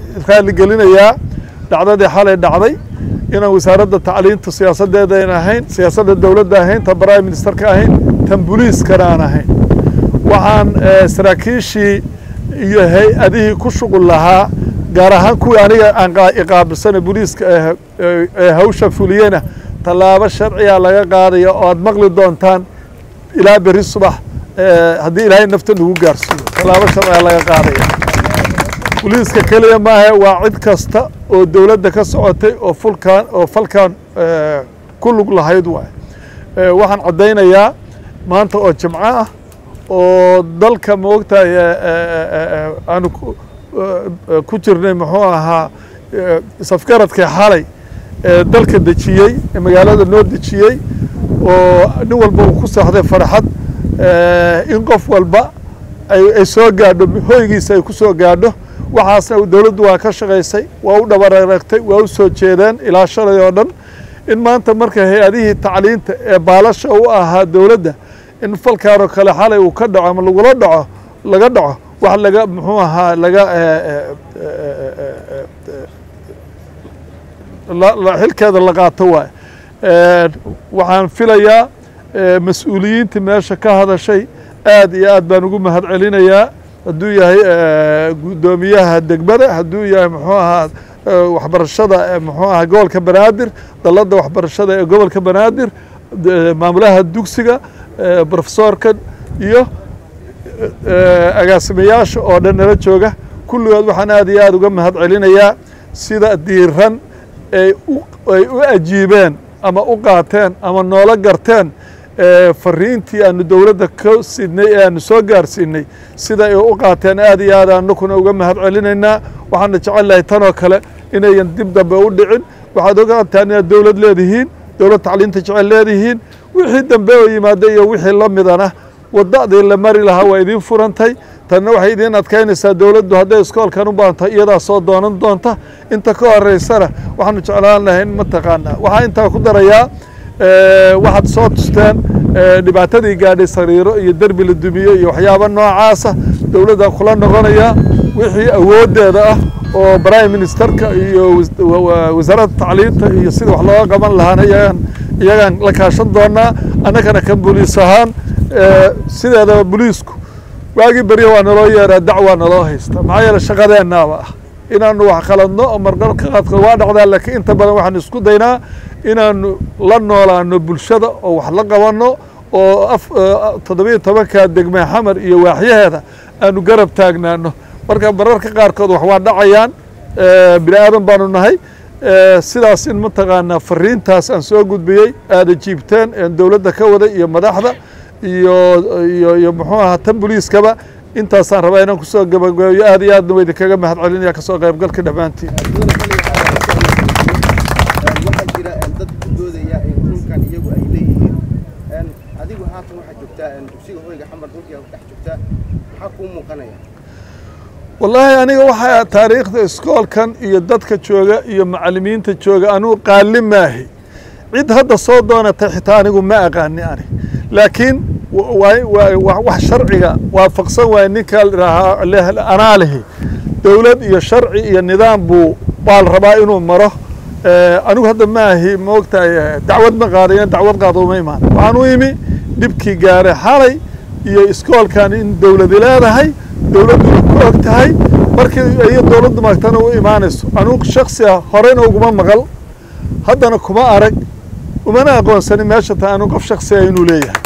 raaligelinayaa dhacdadii xalay dhacday inaan wasaaradda tacliinta siyaasaddeeda ayn ahayn siyaasadda dowladda ahayn tan prime ministerka ahayn tan booliiskana aan ahayn waxaan saraakiishii iyo hay-adihii ku shuqul lahaa gaar ahaan kuwii aniga aan iqaabilsana booliiska ee hawsha fuliyena tallaabo sharciga laga qaadaya oo aad maqli doontaan ilaa beri subax haddii ilaahay nafta nagu gaarsiiyo tallaabo sharciga laga qaadaya booliiska keliya maahe waa cid kasta oo dowladda ka socotay oo fulkan oo falkan ku lug lahayd waay waxaan caddaynayaa maanta oo jimco ah oo dalka maogtahay aanu ku jirnay muxuu ahaa safgaradkii xalay ee dalka dejiyey ee magaalada noo dejiyey oo nin walba uu ku seexday farxad in qof walba ay soo gaadho hoygiisa ay ku soo gaadho waxaasna dowladdu waa ka shaqaysay waa u dhabararagtay waa u soo jeedeen ilaa shalay oo dhan in maanta marka hay-adihii tacliinta ee baalasha u ahaa dowladda in falkaanoo kale xalay uu ka dhaco ama lagula dhaco laga dhaco wax laga muxuu ahaa laga xilkeeda la qaato waay waxaan filayaa mas-uuliyiintii meesha ka hadashay aad iyo aad baan ugu mahad celinayaa hadduu yahay guddoomiyaha degmada hadduu yahay muxuu ahaa waxbarashada muxuu ahaa gobolka banaadir dalladda waxbarashada ee gobolka banaadir maamulaha dugsiga brofesorka iyo agaasimayaasha oo dhan nala jooga kulligood waxaan aad iyo aad uga mahad celinayaa sida diiran ay ay u ajiibeen ama u qaateen ama noola garteen fariintii aanu dowladda ka sidnay ee aanu soo gaarsiinay sida ay u qaateen aad iyo aad anakuna uga mahad celinaynaa waxaana jecel lahay tanoo kale inayan dib dambe u dhicin waxaad ogaataan inaad dowlad leedihiin dowlad tacliinta jecel leedihiin wixii dambe oo yimaada iyo wixii la midana wadadii la mari lahaa waa idiin furantay tanna waxay idiin adkaynaysaa dowladdu hadday iskoolkan u baanto iyadaa soo doonan doonta inta ka horeysana waxaanu jeclaan lahay in mataqaanaa waxaa intaa ku darayaa waxaad soo tusteen dhibaatadii gaadhay sariiro iyo derbi la dumiyo iyo waxyaaba noocaasa dowladdan kula noqonayaa wixii awooddeeda ah oo prime ministerka iyo wasaaradda tacliinta iyo sida wax looga qaban lahaana iyagaan iyagaan la kaashan doonaa annagana kan boliis ahaan sideedaba boliisku waagii berya waa naloo yeeraa dacwaa naloo haysta maxaa yeele shaqadeennaaba ah inaanu wax qaladno oo marqarka qaadka waa dhacdaa laakiin inta badan waxaanu isku daynaa inaanu la noolaano bulshada oo wax la qabanno oo toddobiyo tobanka degme xamar iyo waaxyaheeda aanu garab taagnaano marka mararka qaarkood wax waa dhacayaan bini aadan baanu nahay sidaas in mataqaanaa fariintaas aan soo gudbiyey aada jiibteen een dowladda ka waday iyo madaxda iyo iyo iyo muxuu ahaa tan boliiskaba intaasaan rabaa inaan kusoo gabagabeeyo aad iyo aadna wa idinkaga mahad celinaya kasoo qaybgalka dhammaantiin waxaa jira dad ku doodaya dhulkan iyagu ay leeyihiin adigu haatan waxaad joogtaa dugsiga hoyga xamar dhulkii dhex joogtaa maxaa kuu muuqanaya wallaahi aniga waxaa taariikhda iskoolkan iyo dadka jooga iyo macallimiinta jooga anugu qaali maahi cid hadda soo doonatay xitaa anigu ma aqaani ani laakiin wax sharciga waafaqsan waay ninka anaa lihi dowlad iyo sharci iyo nidaam buu baa la rabaa inuu maro anigu hadda maahi maogtahay dacwad ma qaadayo dacwad qaado uma imaan waxaan u imi dhibkii gaaray xalay iyo iskoolkan in dowladi leedahay dowladduna ku og tahay markii iyo dowladdu maagtana u imaanayso anugu shaksiga horeyna uguma maqal haddana kuma arag umana aqoonsanin meesha ta anu qof shaksiga inuu leeyahay